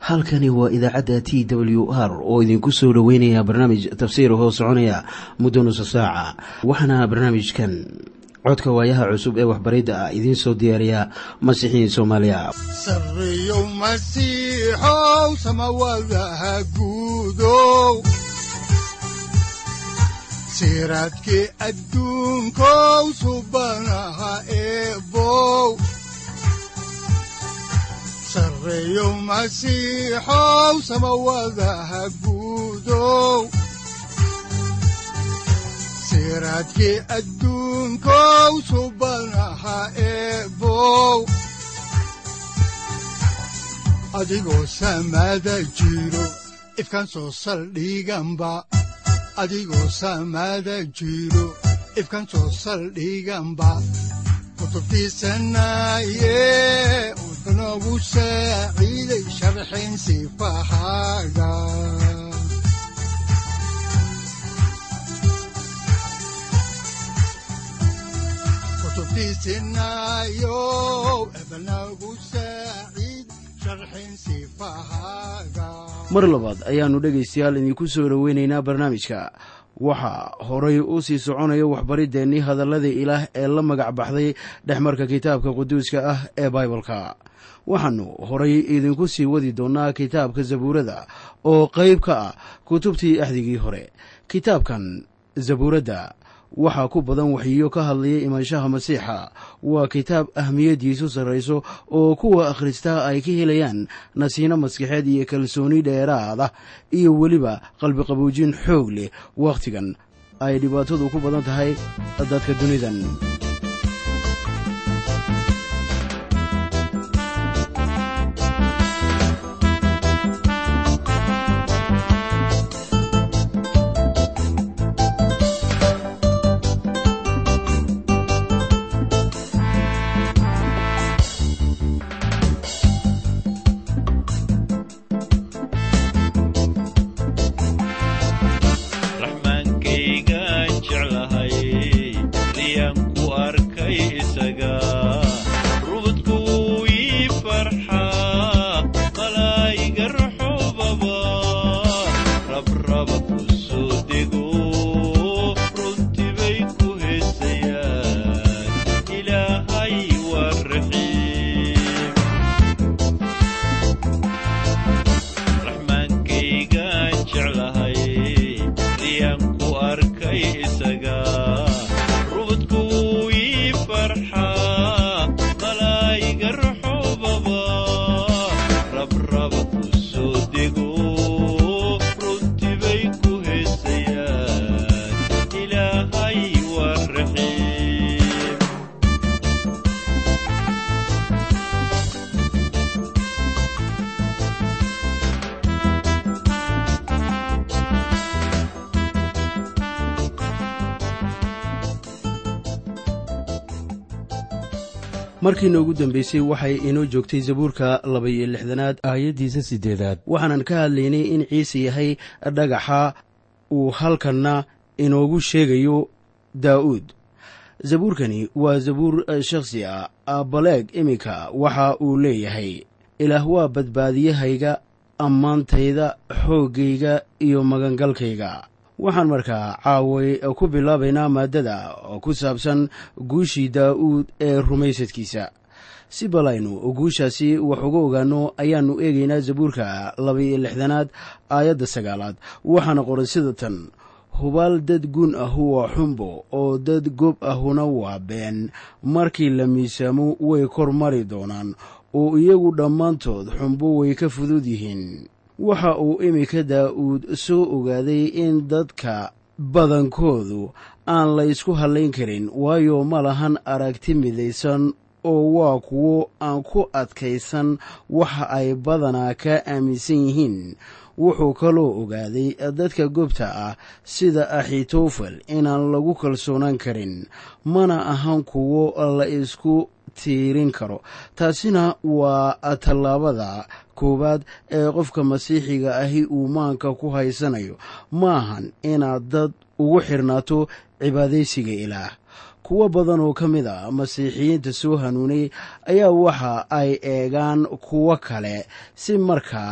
halkani waa idaacadda t w r oo idinku soo dhoweynaya barnaamij tafsiir hoo soconaya muddo nusa saaca waxaana barnaamijkan codka waayaha cusub ee waxbaridda ah idiin soo diyaariya masiixiin soomaaliya sareyow masiixow samawadaha guudow siraadkii adduunkow subanaha eebow sareyow masiixow samawadaha guudow siraadkii adduunkow subanaha eebow adigoo samada jiro ifkan soo saldhiganba adigoo samada jiro ifkan soo saldhiganba kutubtiisanaye udanogu saaciiday sharxin sifahaaga mar labaad ayaannu dhegaystayaal idinku soo dhoweynaynaa barnaamijka waxaa horay u sii soconaya waxbariddeenii hadalladii ilaah ee la magac baxday dhexmarka kitaabka quduuska ah ee baibalka waxaannu horay idinku sii wadi doonnaa kitaabka zabuurada oo qayb ka ah kutubtii axdigii hore kitaabkan zabuuradda waxaa ku badan waxyiyo ka hadlaya imaanshaha masiixa waa kitaab ahmiyaddiisu sarrayso oo kuwa akhristaa ay ka helayaan nasiino maskaxeed iyo kalsooni dheeraad ah iyo weliba qalbiqabuujin xoog leh wakhtigan ay dhibaatadu ku badan tahay dadka dunidan markiina ugu dambeysay waxay inoo joogtay zabuurka laba-iyo lixdanaad aayaddiisa siddeedaad waxaanan ka hadlaynay in ciise yahay dhagaxa uu halkanna inoogu sheegayo daa'uud zabuurkani waa zabuur shakhsi ah abbaleeg iminka waxa uu leeyahay ilaah waa badbaadiyahayga ammaantayda xooggayga iyo magangalkayga waxaan markaa caaway ku bilaabaynaa maaddada ku saabsan guushii daa'uud ee rumaysadkiisa si balaynu guushaasi wax uga ogaanno ayaannu eegaynaa zabuurka laba-iyo lixdanaad aayadda sagaalaad waxaana qoran sida tan hubaal dad gun ahu waa xumbo oo dad gob ahuna waa been markii la miisaamo way kor mari doonaan oo iyagu dhammaantood xumbo way ka fudud yihiin waxa uu iminka daa'uud soo ogaaday in dadka badankoodu aan la ysku hallayn karin waayo ma lahan aragti midaysan oo waa kuwo aan ku adkaysan waxa ay badanaa ka aaminsan yihiin wuxuu kaloo ogaaday dadka gobta ah sida axitofel inaan lagu kalsoonaan karin mana ahan kuwo la isku tiirin karo taasina waa tallaabada koowaad ee qofka masiixiga ahi uu maanka ku haysanayo maahan inaad dad ugu xirnaato cibaadaysiga ilaah kuwo badan oo ka mid a masiixiyiinta soo hanuunay ayaa waxa ay eegaan kuwo kale si markaa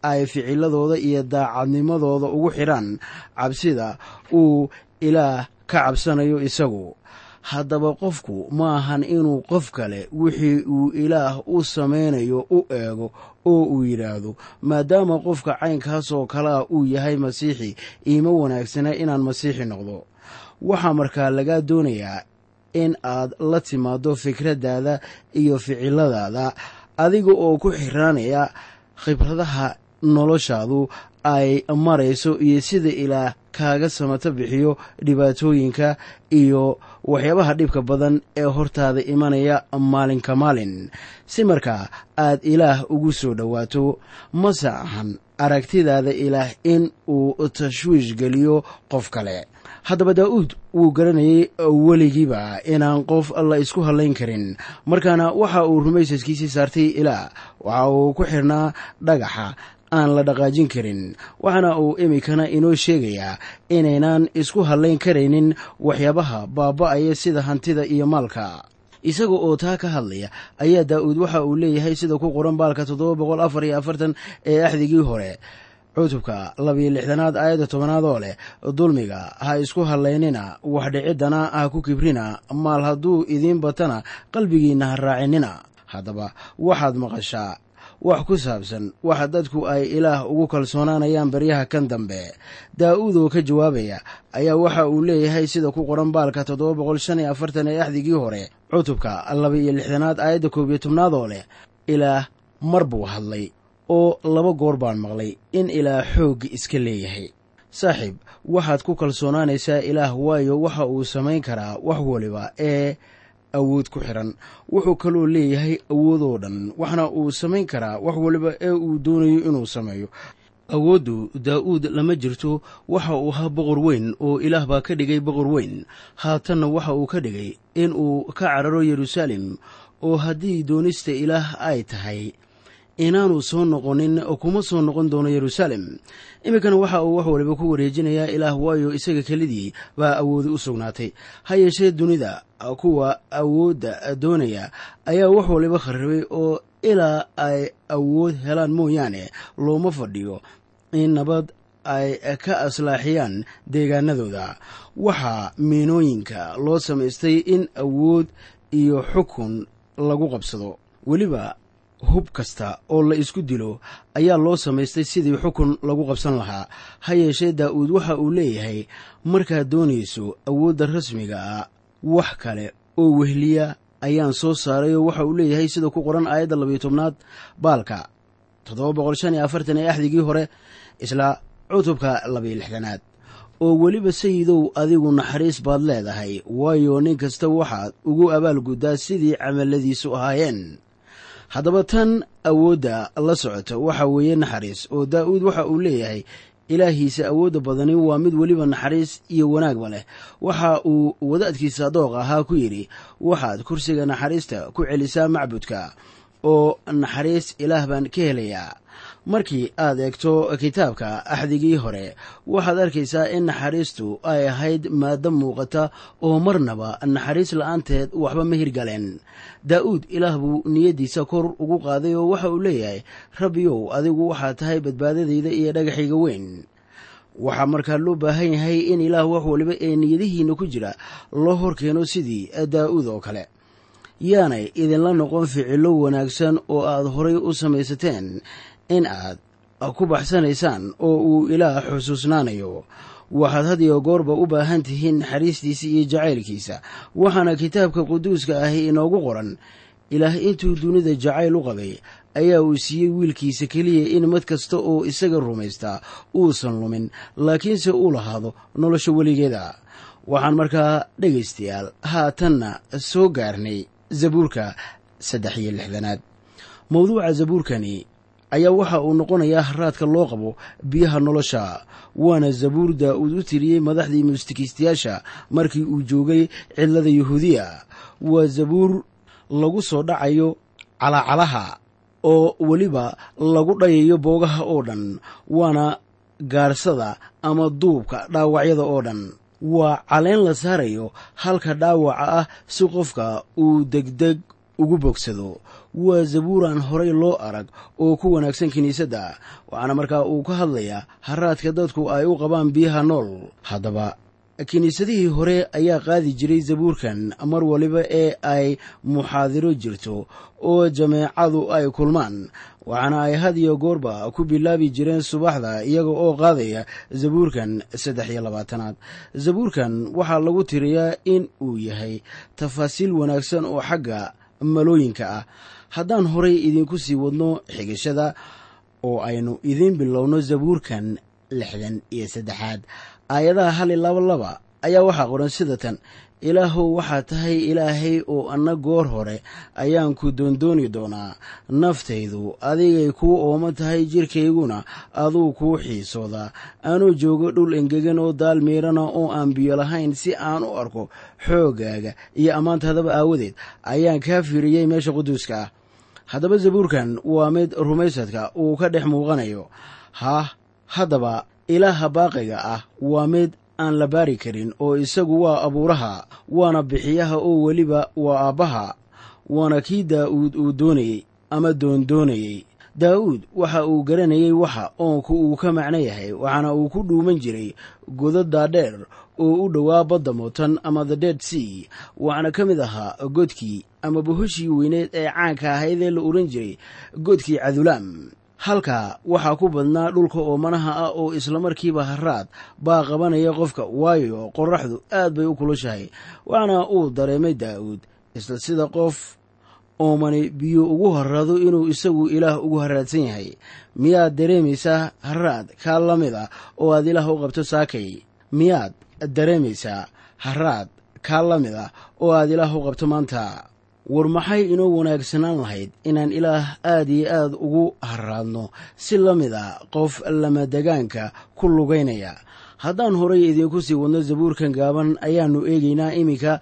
ay ficiladooda iyo daacadnimadooda ugu xidhaan cabsida uu ilaah ka cabsanayo isagu haddaba qofku ma ahan inuu qof kale wixii uu ilaah u samaynayo u eego oo uu yidhaahdo maadaama qofka caynkaas oo kale ah uu yahay masiixi iima wanaagsana inaan masiixi noqdo waxaa markaa lagaa doonayaa in aad la timaaddo fikraddaada iyo ficiladaada adiga oo ku xiraanaya khibradaha noloshaadu ay marayso iyo sida ilaah kaaga samato bixiyo dhibaatooyinka iyo waxyaabaha dhibka badan ee hortaada imanaya maalinka maalin si markaa aad ilaah ugu soo dhowaato mase ahan aragtidaada ilaah in uu tashwiish geliyo qof kale haddaba daa'uud wuu garanayay weligiiba inaan qof la isku hadlayn karin markaana waxa uu rumaysaskiisii saartay ilaah waxa uu ku xirnaa dhagaxa aan la dhaqaajin karin waxaana uu iminkana inoo sheegayaa inaynan isku hadlayn karaynin waxyaabaha baaba'aya sida hantida iyo maalka isaga oo taa ka hadlaya ayaa daa'uud waxa uu leeyahay sida ku qoran baalka toddoba boqol afar iyo afartan ee axdigii hore cutubka labiyo lixdanaad aayadda tobanaad oo leh dulmiga ha isku hadlaynina wax dhiciddana ha ku kibrina maal hadduu idiin batana qalbigiinna ha raacinina haddaba waxaad maqashaa wax ku saabsan waxa dadku ay ilaah ugu kalsoonaanayaan baryaha kan dambe daa'uud oo ka jawaabaya ayaa waxa uu leeyahay sida ku qoran baalka toddoba boqol shan iyo afartan ee axdigii hore cutubka laba iyo lixdanaad aayadda koob iyo tobnaad oo leh ilaah mar buu hadlay oo laba goor baan maqlay in ilaah xoogga iska leeyahay saaxiib waxaad ku kalsoonaanaysaa ilaah waayo waxa uu samayn karaa wax waliba ee awood ku xiran wuxuu kaloo leeyahay awoodoo dhan waxna uu samayn karaa wax waliba ee uu doonayo inuu sameeyo awooddu daa'uud lama jirto waxa uu ahaa boqor weyn oo ilaah baa ka dhigay boqor weyn haatanna waxa uu ka dhigay in uu ka cararo yeruusaalem oo haddii doonista ilaah ay tahay inaanu soo noqonin kuma soo noqon doono yeruusaalem iminkana waxa uu wax waliba ku wareejinayaa ilaah waayo isaga kelidii baa awoodi u sugnaatay ha yeeshee dunida kuwa awoodda doonaya ayaa wax waliba kharribay oo ilaa ay awood helaan mooyaane looma fadhiyo in nabad ay ka aslaaxiyaan deegaanadooda waxaa miinooyinka loo samaystay in awood iyo xukun lagu qabsado weliba hub kasta oo la isku dilo ayaa loo samaystay sidii xukun lagu qabsan lahaa ha yeeshee daa'uud waxa uu leeyahay markaad doonayso awoodda rasmiga ah wax kale oo wehliya ayaan soo saaray oo waxa uu leeyahay sida ku qoran aayadda labayo tobnaad baalka toddoba boqol shan iyo afartan ee axdigii hore isla cutubka labayo lixdanaad oo weliba sayidow adigu naxariis baad leedahay waayo nin kasta waxaad ugu abaalguddaa sidii camalladiisu ahaayeen haddaba tan awoodda la socota waxa weeye naxariis oo daa'uud waxa uu leeyahay ilaahiisa awoodda badani waa mid weliba naxariis iyo wanaagba leh waxa uu wadaadkiisa dooq ahaa ku yidhi waxaad kursiga naxariista ku celisaa macbudka oo naxariis ilaah baan ka helayaa markii aad eegto kitaabka axdigii hore waxaad arkaysaa in naxariistu ay ahayd maaddo muuqata oo marnaba naxariis la'aanteed waxba ma hirgaleen daa'uud ilaah buu niyaddiisa kor ugu qaaday oo waxa uu leeyahay rabbiyow adigu waxaad tahay badbaadadayda iyo dhagaxayga weyn waxaa markaa loo baahan yahay in ilaah wax waliba ee niyadihiinna ku jira loo horkeeno sidii daa'uud oo kale yaanay idinla noqon ficillo wanaagsan oo aad horay u samaysateen in aad ku baxsanaysaan oo uu ilaah xusuusnaanayo waxaad had iyo goorba u baahan tihiin naxariistiisa iyo jacaylkiisa waxaana kitaabka quduuska ahi inoogu qoran ilaah intuu dunida jacayl u qabay ayaa uu siiyey wiilkiisa keliya in mid kasta oo isaga rumaystaa uusan lumin laakiinse uu lahaado nolosha weligeeda waxaan markaa dhegaystayaal haatanna soo gaarnay zabuurka saddex iyo lixdanaad mawduuca zabuurkani ayaa waxa uu noqonayaa haraadka loo qabo biyaha nolosha waana zabuur daa'uud u tiriyey madaxdii mustikiistayaasha markii uu joogay cidlada yuhuudiya waa zabuur lagu soo dhacayo calacalaha oo weliba lagu dhayayo boogaha oo dhan waana gaarsada ama duubka dhaawacyada oo dhan waa caleen la saarayo halka dhaawaca ah si qofka uu degdeg ugu bogsado waa zabuuraan horay loo arag oo ku wanaagsan kiniisadda waxaana markaa uu ka hadlayaa haraadka dadku ay u qabaan biyaha nool haddaba kiniisadihii hore ayaa qaadi jiray zabuurkan mar waliba ee ay muxaadiro jirto oo jameecadu ay kulmaan waxaana ay had iyo goorba ku bilaabi jireen subaxda iyaga oo qaadaya zabuurkan saddex iyo labaatanaad zabuurkan waxaa lagu tiriyaa in uu yahay tafaasiil wanaagsan oo xagga malooyinka ah haddaan horay idinku sii wadno xigashada oo aynu idiin bilowno zabuurkan lixdan iyo saddexaad aayadaha hal i laba laba ayaa waxaa qoran sida tan ilaahow waxaa tahay ilaahay oo anna goor hore ayaan ku doondooni doonaa naftaydu adigay kuu oomo tahay jirkayguna aduu kuu xiisoodaa anuu joogo dhul engegan oo daal miirana oo aan biyo lahayn si aan u arko xooggaaga iyo ammaantaadaba aawadeed ayaan kaa fiiriyey meesha quduuska ah haddaba zabuurkan waa mid rumaysadka uu ka dhex muuqanayo haah haddaba ilaaha baaqiga ah waa mid aan la baari karin oo isagu waa abuuraha waana bixiyaha oo weliba waa aabbaha waana kii daa'uud uu doonayey ama doondoonayey daa'uud waxa uu garanayey waxa oonku uu ka macno yahay waxaana uu ku dhuuman jiray godad daadheer oo u dhowaa badda mootan ama the dead sea waxaana ka mid ahaa godkii ama bohoshii weyneed ee caanka ahayd ee la odhan jiray godkii cadulaam halkaa waxaa ku badnaa dhulka oomanaha ah oo islamarkiiba haraad baa qabanaya qofka waayo qorraxdu aad bay u kulushahay waxaana uu dareemay daa'uud isla sida qof oomani biyo ugu haraado inuu isagu ilaah ugu haraadsan yahay miyaad dareemaysaa haraad kaa la mid ah oo aad ilaah u qabto saakay miyaad dareemaysaa haraad kaa la mid ah oo aad ilaah u qabto maanta war maxay inoo wanaagsanaan lahayd inaan ilaah aad iyo aad ugu haraadno si la mid a qof lamadegaanka ku lugaynaya haddaan horay idiinku sii wadno zabuurkan gaaban ayaannu eegaynaa iminka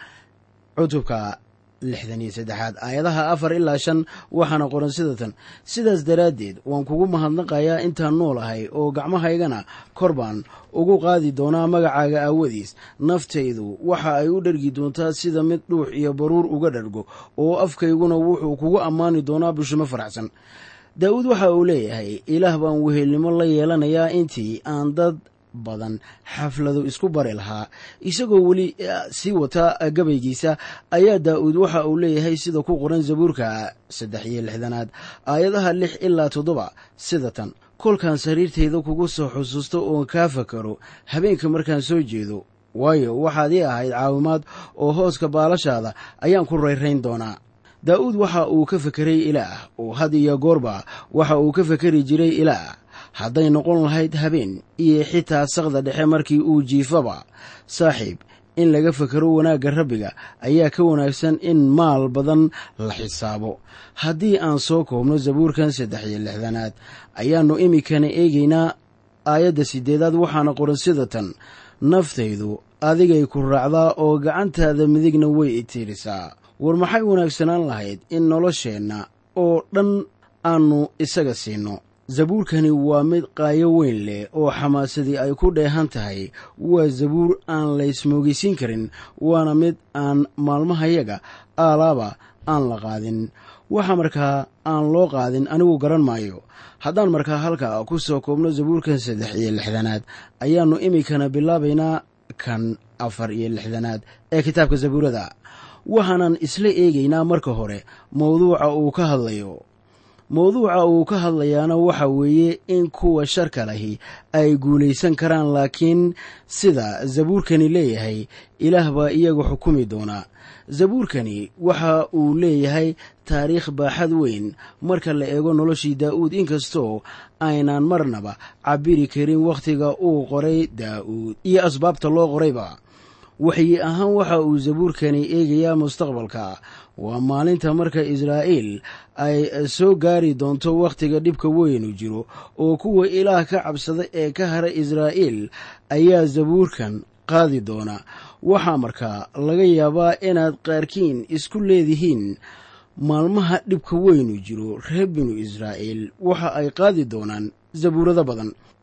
cutubka lixdan iyo saddexaad aayadaha afar ilaa shan waxaana qoran sida tan sidaas daraaddeed waan kugu mahadnaqayaa intaan noolahay oo gacmahaygana kor baan ugu qaadi doonaa magacaaga aawadiis naftaydu waxa ay u dhergi doontaa sida mid dhuux iyo baruur uga dhargo oo afkayguna wuxuu kugu ammaani doonaa bushimo faraxsan daa'uud waxa uu leeyahay ilaah baan wehelnimo la yeelanayaa intii aan dad badan xafladu isku bari lahaa isagoo weli sii wata gabaygiisa ayaa daa'uud waxa uu leeyahay sida ku qoran zabuurka saddex iyo lixdanaad aayadaha lix ilaa toddoba sida tan kolkaan sariirtayda kugu soo xusuusto oon kaa fakaro habeenka markaan soo jeedo waayo waxaad ii ahayd caawimaad oo hooska baalashaada ayaan ku rayrayn doonaa daa'uud waxa uu ka fekeray ilaah oo had iyo goorba waxa uu ka fekeri jiray ilaah hadday noqon lahayd habeen iyo xitaa saqda dhexe markii uu jiifaba saaxiib in laga fekero wanaagga rabbiga ayaa ka wanaagsan in maal badan la xisaabo haddii aan soo koobno zabuurkan saddex iyo lixdanaad ayaannu iminkana eegaynaa aayadda siddeedaad waxaana qoran sida tan naftaydu adigay ku raacdaa oo gacantaada midigna way itiirisaa war maxay wanaagsanaan lahayd in nolosheenna oo dhan aannu isaga siinno zabuurkani waa mid qaayo weyn leh oo xamaasadii ay ku dheehan tahay waa zabuur aan laysmoogeysiin karin waana mid aan maalmahayaga aalaaba aan la qaadin waxa markaa aan loo qaadin anigu garan maayo haddaan markaa halka ku soo koobno zabuurkan saddex iyo lixdanaad ayaannu iminkana bilaabaynaa kan afar iyo lixdanaad ee kitaabka zabuurada waxaanan isla eegaynaa marka hore mawduuca uu ka hadlayo mawduuca uu ka hadlayaana waxa weeye in kuwa sharka lahi ay guulaysan karaan laakiin sida zabuurkani leeyahay ilaah baa iyaga xukumi doonaa zabuurkani waxa uu leeyahay taariikh baaxad weyn marka la eego noloshii daa'uud inkastoo aynaan marnaba cabiri karin wakhtiga uu qoray daa'uud iyo asbaabta loo qorayba waxyi ahaan waxa uu zabuurkani eegayaa mustaqbalka waa maalinta marka israa'iil ay soo gaari doonto wakhtiga dhibka weynu jiro oo kuwa ilaah ka cabsada ee ka hara israa'iil ayaa zabuurkan qaadi doona waxaa markaa laga yaabaa inaad qaarkiin isku leedihiin maalmaha dhibka weynu jiro reer binu israa'iil waxa ay qaadi doonaan zabuurado badan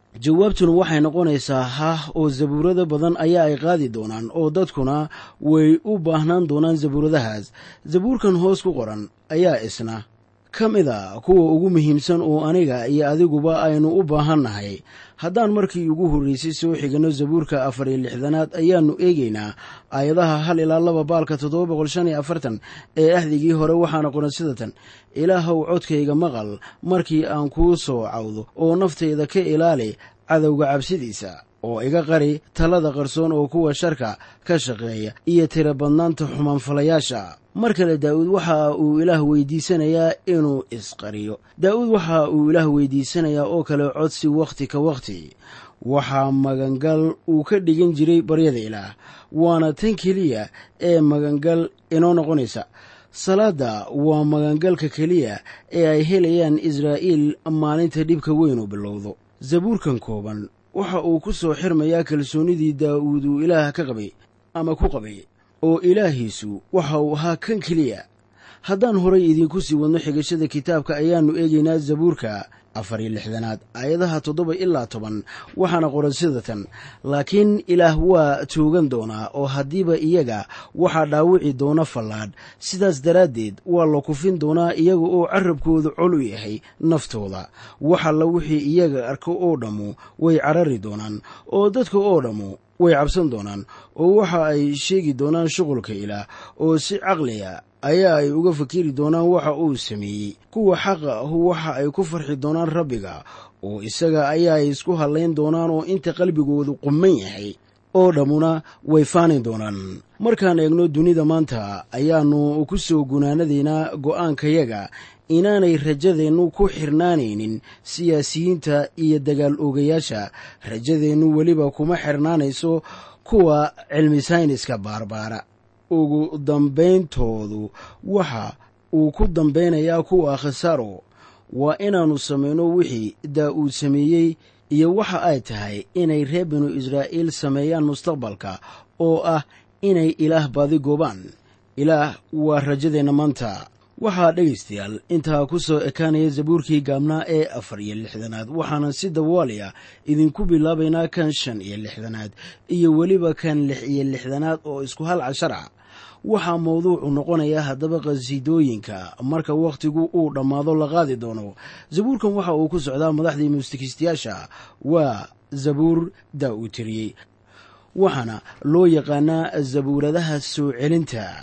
jawaabtuna waxay noqonaysaa hah oo zabuurado badan ayaa ay qaadi doonaan oo dadkuna way u baahnaan doonaan zabuuradahaas zabuurkan hoos ku qoran ayaa isna ka mid a kuwa ugu muhiimsan oo aniga iyo adiguba aynu u baahannahay haddaan markii ugu horreysay soo xiganno zabuurka afar iyo lixdanaad ayaannu eegaynaa aayadaha hal ilaa laba baalka toddoba boqol shan iyo afartan ee ahdigii hore waxaana qoran sidatan ilaahow codkayga maqal markii aan kuu soo cawdo oo naftayda ka ilaali cadowga cabsidiisa oo iga qari talada qarsoon oo kuwa sharka ka shaqeeya iyo tira badnaanta xumaanfalayaasha mar kale daa'uud waxa uu ilaah weydiisanayaa inuu isqariyo daa'uud waxa uu ilaah weydiisanayaa oo kale codsi wakhti ka wakhti waxaa magangal uu ka dhigan jiray baryada ilaah waana tan keliya ee magangal inoo noqonaysa salaadda waa magangalka keliya ee ay helayaan israa'iil maalinta dhibka weyn uu bilowdo zabuurkan kooban waxa uu ku soo xirmayaa kalsoonnidii daa'uud uu ilaah ka qabay ama ku qabay oo ilaahiisu waxa uu ahaa kan keliya haddaan horay idiinku sii wadno xigashada kitaabka ayaannu eegaynaa zabuurka afar iyo lixdanaad aayadaha toddoba ilaa toban waxaana qoran sidatan laakiin ilaah waa toogan doonaa oo haddiiba iyaga waxaa dhaawici doona fallaadh sidaas daraaddeed waa la kufin doonaa iyaga oo carabkooda col u yahay naftooda waxalla wixii iyaga arko oo dhammu way carari doonaan oo dadka oo dhammu way cabsan doonaan oo waxa ay sheegi doonaan shuqulka ilaah oo si caqliya ayaa ay uga fakiri doonaan waxa uu sameeyey kuwa xaqa ahu waxa ay ku farxi doonaan rabbiga oo isaga ayaa ay isku hadlayn doonaan oo inta qalbigoodu qumman yahay oo dhammuna way faani doonaan markaan eegno dunida maanta ayaannu ku soo gunaanadaynaa go'aankayaga inaanay rajadeennu ku xirnaanaynin siyaasiyiinta iyo dagaal oogayaasha rajadeennu weliba kuma xirnaanayso kuwa cilmi sayniska baarbaara ugu dambeyntoodu waxa uu ku dambeynayaa kuwa khasaaro waa inaannu samayno wixii daa'uud sameeyey iyo waxa ay tahay inay reer binu israa'iil sameeyaan mustaqbalka oo ah inay ilaah baadi goobaan ilaah waa rajadeenna maanta waxaa dhegaystayaal intaa ku soo ekaanaya zabuurkii gaabnaa ee afar iyo lixdanaad waxaana si dawaaliya idinku bilaabaynaa kan shan iyo lixdanaad iyo weliba kan lix iyo lixdanaad oo isku hal cashar ah waxaa mawduucu noqonayaa haddaba qhasiidooyinka marka wakhtigu uu dhammaado la qaadi doono zabuurkan waxa uu ku socdaa madaxdii muusikiistayaasha waa zabuur daa'uud tiriyey waxaana loo yaqaanaa zabuuradaha soo celinta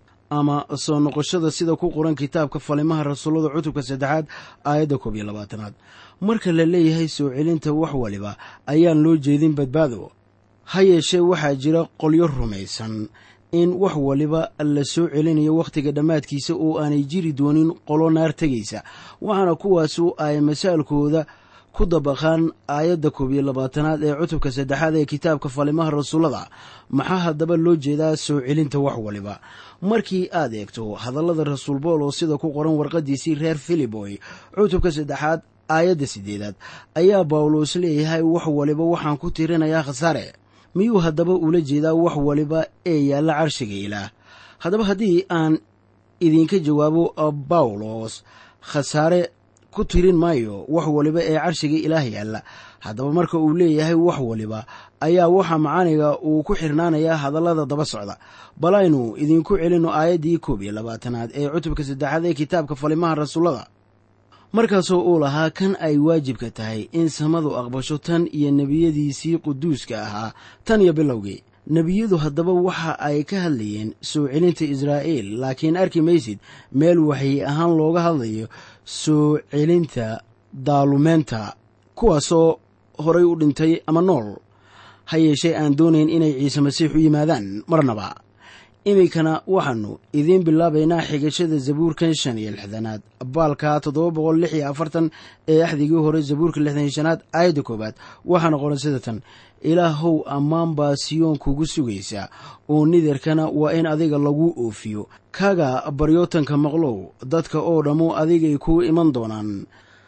ama soo noqoshada sida ku qoran kitaabka falimaha rasuullada cutubka saddexaad aayadda koob iyo labaatanaad marka la leeyahay soo celinta wax waliba ayaan loo jeedin badbaado ha yeeshee waxaa jira qolyo rumaysan in wax waliba la soo celinayo wakhtiga dhammaadkiisa oo aanay jiri doonin qolo naar tegaysa waxaana kuwaasu ay masaalkooda ku dabaqaan aayadda koob iyo labaatanaad ee cutubka saddexaad ee kitaabka falimaha rasuullada maxaa haddaba loo jeedaa soo celinta wax waliba markii aad eegto hadallada rasuul boolo sida ku qoran warqadiisii reer filiboy cutubka saddexaad aayadda siddeedaad ayaa bawlos leeyahay wax waliba waxaan ku tirinayaa khasaare miyuu haddaba ula jeedaa wax waliba ee yaalla carshiga ilaah haddaba haddii aan idinka jawaabo bawlos khasaare ku tirin maayo wax waliba ee carshiga ilaah yaalla haddaba marka uu leeyahay wax waliba ayaa waxa macaaniga uu ku xirnaanayaa hadallada daba socda bal aynu idinku celinno aayaddii koob iyo labaatanaad ee cutubka saddexaad ee kitaabka falimaha rasuullada markaasoo uu lahaa kan ay waajibka tahay in samadu aqbasho tan iyo nebiyadiisii quduuska ahaa tan iyo bilowgii nebiyadu haddaba waxa ay ka hadlayeen soo celinta israa'iil laakiin arki maysid meel waxay ahaan looga hadlayo soo celinta daalumeenta kuwaasoo horay u dhintay ama nool ha yeeshee aan doonayn inay ciise masiix u yimaadaan marnaba iminkana waxaannu idiin bilaabaynaa xigashada zabuurkan shan iyo lixdanaad baalka toddoba boqol lix iyo afartan ee axdigii hore zabuurka lixdan iyo shanaad aayadda koowaad waxaana qoran sidatan ilaahow ammaan baa siyoon kugu sugaysa oo nidarkana waa in adiga lagu oofiyo kaga baryootanka maqlow dadka oo dhammu adigay kuu iman doonaan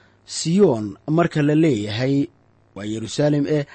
siyoon marka la leeyahay waa yeruusaalem eh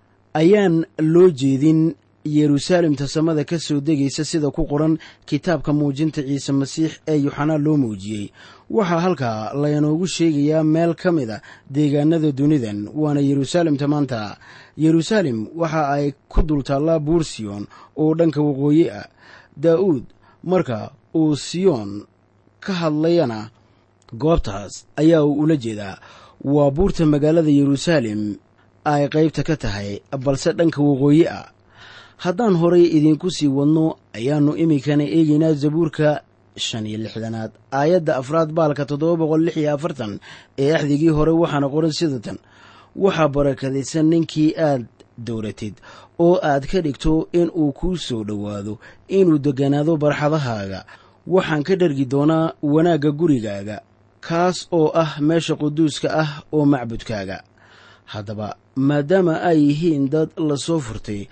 ayaan loo jeedin yeruusaalemta samada ka soo degaysa sida ku qoran kitaabka muujinta ciise masiix ee yuxanaa loo muujiyey waxaa halkaa laynoogu sheegayaa meel ka mid a deegaanada dunidan waana yeruusaalemta maanta yeruusaalem waxa ay ku dul taallaa buur siyoon oo dhanka waqooyi ah daa'uud marka uu siyoon ka hadlayana goobtaas ayaa uu ula jeedaa waa buurta magaalada yeruusaalem ay qaybta ka tahay balse dhanka waqooyi ah haddaan horay idiinku sii wadno ayaannu iminkana eegaynaa zabuurka shan iyo lixdanaad aayadda afraad baalka toddoba boqol lix iyo afartan ee axdigii hore waxaana qoran sidatan waxaa barakadaysan ninkii aad dowratid oo aad ka dhigto in uu kuu soo dhowaado inuu degganaado barxadahaaga waxaan ka dhargi doonaa wanaagga gurigaaga kaas oo ah meesha quduuska ah oo macbudkaaga haddaba maadaama ay yihiin dad la soo furtay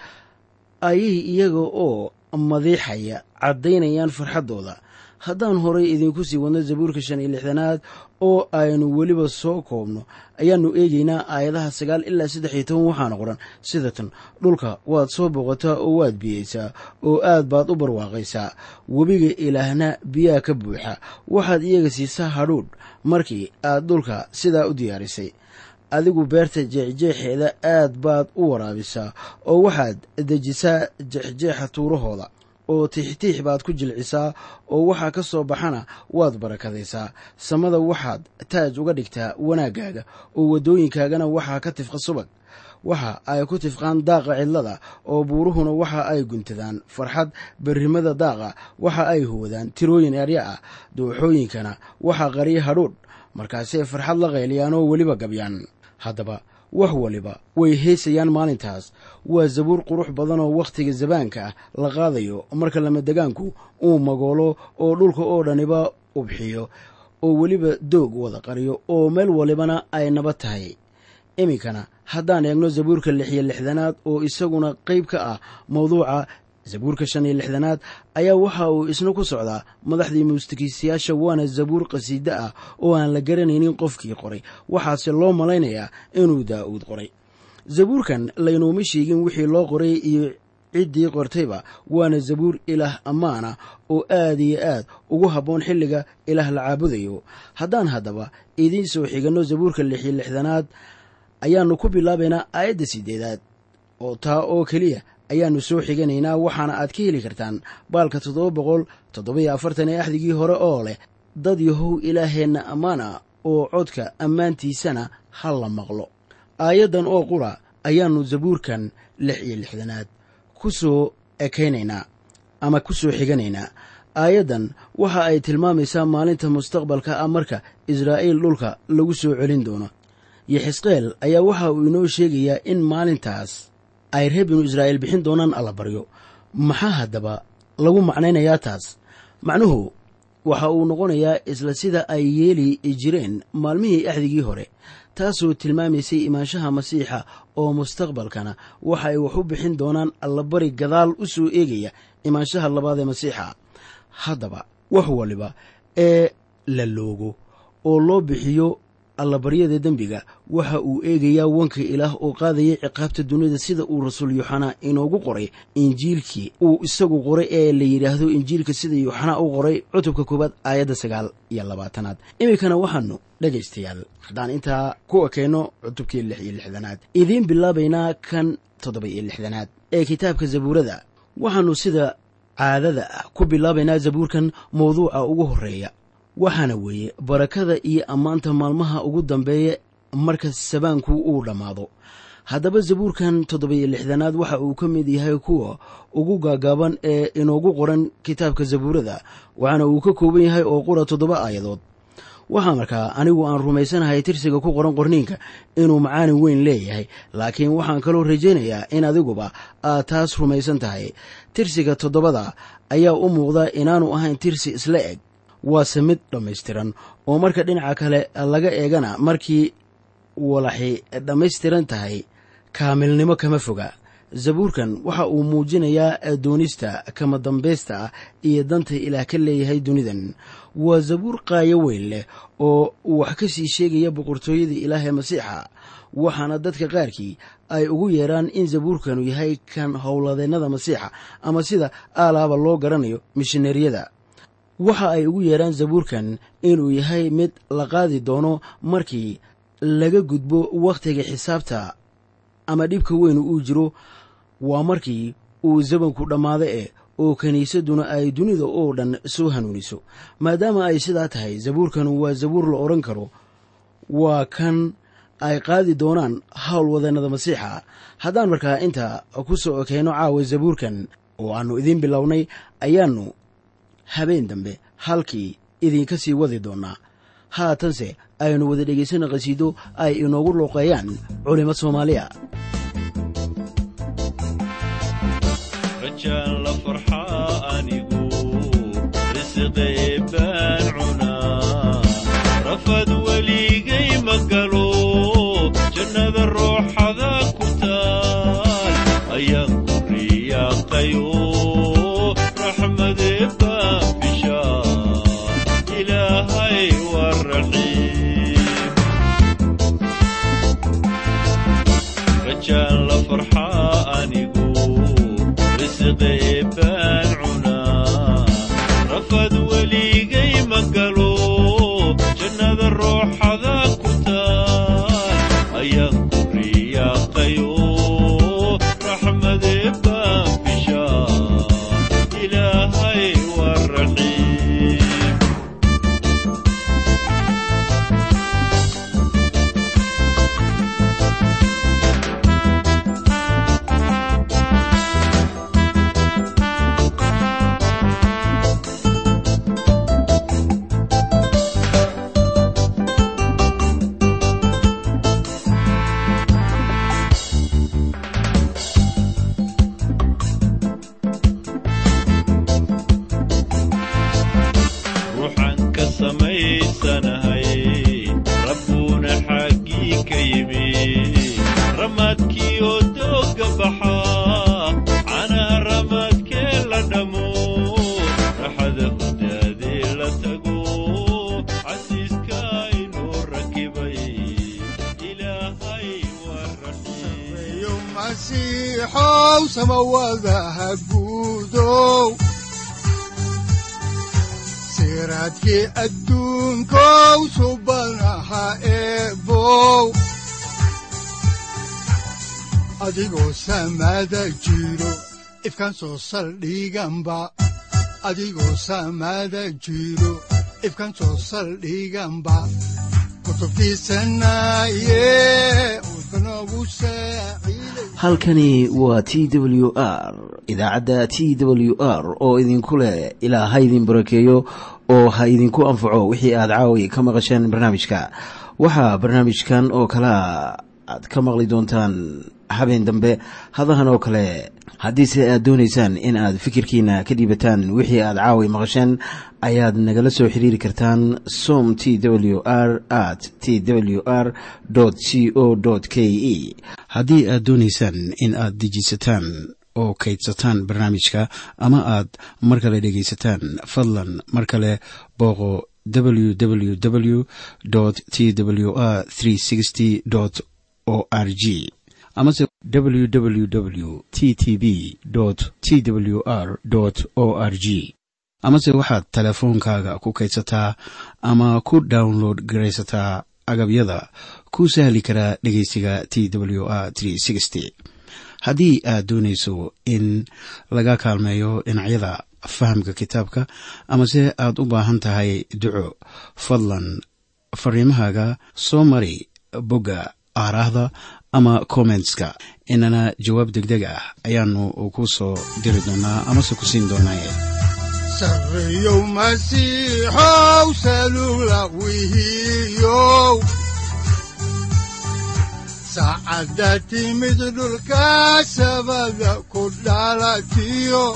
ayay iyaga oo madiixaya caddaynayaan farxaddooda haddaan horay idinku sii wadno zabuurka shan iyo lixdanaad oo aynu weliba soo koobno ayaannu eegaynaa aayadaha sagaal ilaa saddex iyo toban waxaana qoran sidatan dhulka waad soo boqotaa oo waad biyeysaa oo aad baad u barwaaqaysaa webiga ilaahna biyaha ka buuxa waxaad iyaga siisaa hadhuudh markii aad dhulka sidaa u diyaarisay adigu beerta jeexjeexeeda aad baad u waraabisaa oo waxaad dejisaa jeexjeexa tuurahooda oo tiixtiix baad ku jilcisaa oo waxaa ka soo baxana waad barakadaysaa samada waxaad taaj uga dhigtaa wanaaggaaga oo waddooyinkaagana waxaa ka tifqa subag waxa ay ku tifqaan daaqa cidlada oo buuruhuna waxa ay guntadaan farxad berrimada daaqa waxa ay huwadaan tirooyin erya ah dooxooyinkana waxaa qariya hadhuudh markaasay farxad la qayliyaan oo weliba gabyaan haddaba wax waliba way heesayaan maalintaas waa zabuur qurux badan oo wakhtiga zabaanka ah la qaadayo marka lamadegaanku uu magoolo oo dhulka oo dhaniba ubxiyo oo weliba doog wada qariyo oo meel walibana ay nabad tahay iminkana haddaan eegno zabuurka lix iyo lixdanaad oo isaguna qayb ka ah mawduuca zabuurka shan iyo lixdanaad ayaa waxa uu isna ku socdaa madaxdii muusikiisayaasha waana zabuur qasiide ah oo aan la garanaynin qofkii qoray waxaase loo malaynayaa inuu daa'uud qoray zabuurkan laynooma sheegin wixii loo qoray iyo ciddii qortayba waana zabuur ilaah ammaana oo aad iyo aad ugu habboon xilliga ilaah la caabudayo haddaan haddaba idiin soo xiganno zabuurka lix iyo lixdanaad ayaannu ku bilaabaynaa aayadda sideedaad oo taa oo keliya ayaannu soo xiganaynaa waxaana aad ka heli kartaan baalka toddoba boqol toddobiyo afartan ee axdigii hore oo leh dad yahow ilaaheenna ammaana oo codka ammaantiisana ha la maqlo aayaddan oo qura ayaannu zabuurkan lix iyo lixdanaad ku soo ekaynaynaa ama ku soo xiganaynaa aayaddan waxa ay tilmaamaysaa maalinta mustaqbalka ah marka israa'iil dhulka lagu soo celin doono yoxisqeel ayaa waxa uu inoo sheegayaa in maalintaas ay reer binu israa'iil bixin doonaan allabaryo maxaa haddaba lagu macnaynayaa taas macnuhu waxa uu noqonayaa isla sida ay yeeli jireen maalmihii axdigii hore taasoo tilmaamaysay imaanshaha masiixa oo mustaqbalkana waxa ay wax u bixin doonaan allabari gadaal u soo eegaya imaanshaha labaad ee masiixa haddaba wax waliba ee la loogo oo loo bixiyo allabaryada dembiga waxa uu eegayaa wanka ilaah oo qaadaya ciqaabta dunida sida uu rasuul yuuxanaa inoogu qoray injiilkii uu isagu qoray ee la yidhaahdo injiilka sida yuuxanaa u qoray cutubka koowaad aayadda sagaal iyo labaatanaad iminkana waxaanu dhegaystayaal haddaan intaa ku ekayno cutubkii lix iyo lixdanaad idiin bilaabaynaa kan toddoba iyo lixdanaad ee kitaabka zabuurada waxaannu sida caadada ah ku bilaabaynaa zabuurkan mawduuca ugu horreeya waxaana weeye barakada iyo ammaanta maalmaha ugu dambeeya marka sabaanku uu dhammaado haddaba zabuurkan toddoba-iyo lixdanaad waxa uu ka mid yahay kuwa ugu gaagaaban ee inoogu qoran kitaabka zabuurada waxaana uu ka kooban yahay oo qura toddoba aayadood waxaa markaa anigu aan rumaysanahay tirsiga ku qoran qorniinka inuu macaanin weyn leeyahay laakiin waxaan kaloo rajaynayaa in adiguba aad taas rumaysan tahay tirsiga toddobada ayaa u muuqda inaanu ahayn tirsi isla eg waase mid dhammaystiran oo marka dhinaca kale laga eegana markii walaxi dhammaystiran tahay kaamilnimo kama foga zabuurkan waxa uu muujinayaa doonista kama dambaysta ah iyo danta ilaah ka leeyahay dunidan waa zabuur qaayo weyn leh oo wax ka sii sheegaya boqortooyada ilaah ee masiixa waxaana dadka qaarkii ay ugu yeedhaan in zabuurkanu yahay kan howladeennada masiixa ama sida aalaaba loo garanayo mishineeriyada waxa ay ugu yeedhaan zabuurkan inuu yahay mid la qaadi doono markii laga gudbo wakhtiga xisaabta ama dhibka weynu uu jiro waa markii uu zabanku dhammaado eh oo kiniisadduna ay dunida oo dhan soo hanuuniso maadaama ay sidaa tahay zabuurkan waa zabuur la odhan karo waa kan ay qaadi doonaan howlwadannada masiixa haddaan markaa inta ku soo ekeyno caawa zabuurkan oo aannu idiin bilownay ayaannu habeen dambe halkii idinka sii wadi doonnaa haatanse aynu wada dhegaysana qhasiido ay inoogu looqeeyaan culimad soomaaliya siraadkii adduunkow subanaha eebow adigoo samaada jiro ifkaan soo saldhiganba adigoo samaada jiro ifkaan soo saldhiganba halkani waa t w r idaacadda t w r oo idinku leh ilaa ha idin barakeeyo oo ha idinku anfaco wixii aad caawi ka maqasheen barnaamijka waxaa barnaamijkan oo kalea aad ka maqli doontaan habeen dambe hadahan oo kale haddiise aad doonaysaan in aad fikirkiina ka dhiibataan wixii aad caawi maqasheen ayaad nagala soo xiriiri kartaan som t w r at t w r c o k e haddii aad doonaysaan in aad dejiisataan oo kaydsataan barnaamijka ama aad mar kale dhegaysataan fadlan mar kale booqo www t w r o r g amase www t t b t w r o r g amase waxaad teleefoonkaaga ku kaydsataa ama ku download garaysataa agabyada ku sahli karaa dhegeysiga t w r haddii aad doonayso in laga kaalmeeyo dhinacyada fahamka kitaabka amase aad u baahan tahay duco fadlan fariimahaaga soo mari bogga aaraahda ama kommentska inana jawaab degdeg ah ayaanu ku soo diri doonaa amase ku siin doonaaye sareyow masiixow salula wihiyow saacadda timid dhulka sabada ku dhalatiyo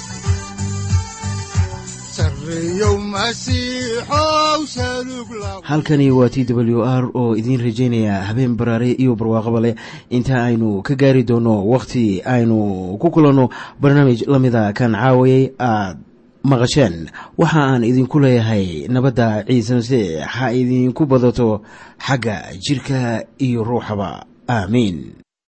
halkani waa t w r oo idiin rajaynaya habeen baraare iyo barwaaqaba leh inta aynu ka gaari doono wakhti aynu ku kulanno barnaamij la mida kan caawayay aad maqasheen waxa aan idinku leeyahay nabadda ciise masiix ha idinku badato xagga jidhka iyo ruuxaba aamiin